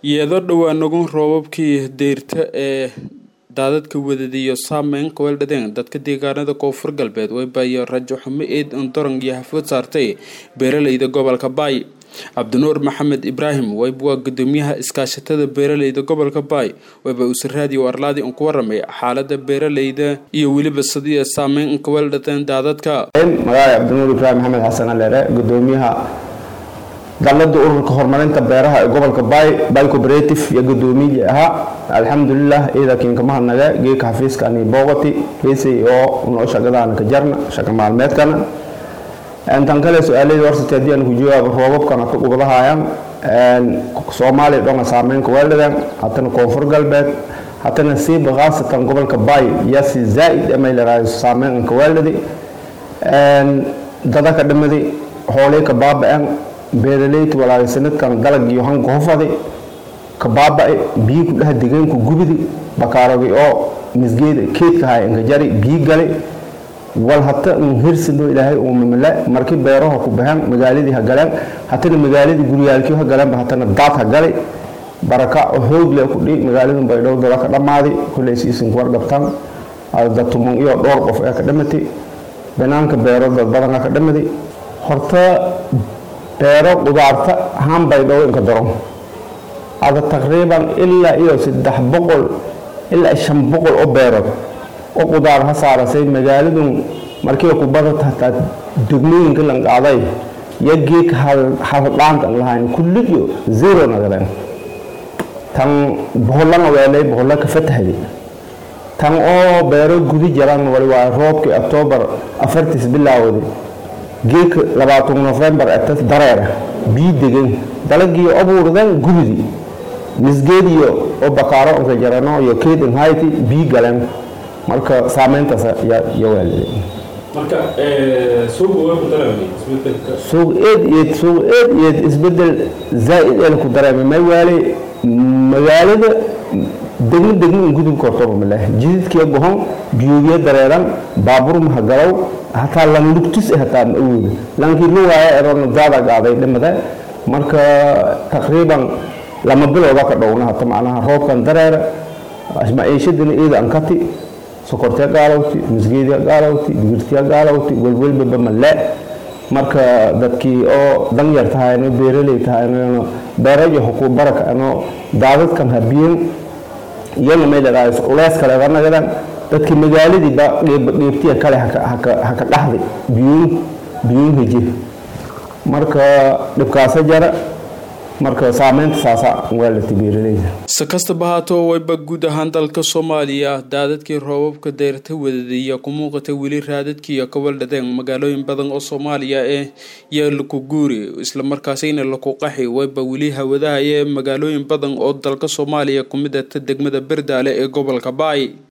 iyadoo dhowaanagun roobabkii deyrta ee daadadka wadadiyo saameyn qabeeldhadeen dadka deegaanada koonfur galbeed waybayo rajo xumo eed ondorong iyo hafood saartay beeraleyda gobolka baay cabdinuur maxamed ibraahim wayb waa gudoomiyaha iskaashatada beeraleyda gobolka baay wayba usaraadiyo arlaadi un ku waramay xaalada beeraleyda iyo weliba sidii saameyn qabeeldhadeen daadadka magaala cabdinuur ibraahim maxamed xasan aleere gudoomiyaha dalada ururka horumarinta beeraha ee gobolka bay bay cooperative iyo gudoomiyii ahaa alxamdulilah ciidankiin kama hadnaga geeka xafiiska ani booqati heesay oo noo shaqadaana ka jarna shaqa maalmeedkana tan kale su-aaladii horsatay haddii aan ku jawaabo roobabkana ka gubadahayaan soomaaliya dhonga saameynka weeldhadan hatana koonfur galbeed hatana siiba khaasatan gobolka bay yasi zaa-id amay leedahay saameynka weeldhadi dada ka dhimadi xoolay ka baaba-an beeraleyda walaalay sanadkan dalag iyo hanka hofadi ka baaba-ay biyi ku dhaha degaanku gubidi bakaaragi oo misgeeda keedka hay inka jari biyi gali wal hata hirsino ilaahay uu mamale markii beeraha ku baxeen magaaladii ha galeen hatana magaaladii guryaalkii ha galeenba hatana daad ha gali baraka oo hoog leh ku dhi magaaladun bay dhow dada ka dhammaaday kulley siisin kuwar dhabtaan datumon iyo dhowr qof ee ka dhamatay banaanka beero dad badan ka dhamaday horta beero qudaarta hanbay dhow inka daro ada taqriiban ilaa iyo saddex boqol ilaa shan boqol oo beerood oo qudaar ha saarasay magaaladun markii ku badata hataa degmooyinka lan qaaday iyo geek haldhaanta an lahayn kulliyo zero nagadeen tan bohollana weelay boholla ka fatahday tan oo beero gudi jaran wali waa roobkii octoobar afartiis bilaawday geeka labaatan nofembar eta dareera bii degan dalagii abuurdan gubidi misgeediyo oo bakaaro inka jarano iyo keed inhayti bii galeen marka saameyntaas iyo weelada suuq eed eed suuq eed eed isbedel zaa-id ee ku dareemay may waalay magaalada degmo degmo in gudub kortoba maleh jididkiya gohon biyoogiya dareeran baabuur mahagalow hataa lan lugtis hataa ma awooda lankii la waaya eroona daada gaaday dhimada marka taqriiban lama bilowda ka dhowna hata macnaha roobkan dareera maciishadana eeda ankati sokortiya gaalowti misgeediya gaalowti digirtiya gaalowti welwelbaba male marka dadkii oo danyar tahayno beeraley tahayno beerayo hukuu baraka ano daadadkan habiyen iyana may leedahay culeys kale nagadan dadkii magaaladiiba dheebtiya kale haka dhaxday biyuun biyuun heje marka dhibkaasa jara marka saameynta saasa weelata beeraleyda si kastaba haatoo wayba guud ahaan dalka soomaaliya daadadkii roobabka deyrta wadadiya ku muuqata weli raadadkiiyo kabeeldhadeen magaalooyin badan oo soomaaliya ee yaa laku guuri islamarkaasina laku qaxi wayba weli hawadahaya magaalooyin badan oo dalka soomaaliya ku mid ata degmada berdaale ee gobolka baay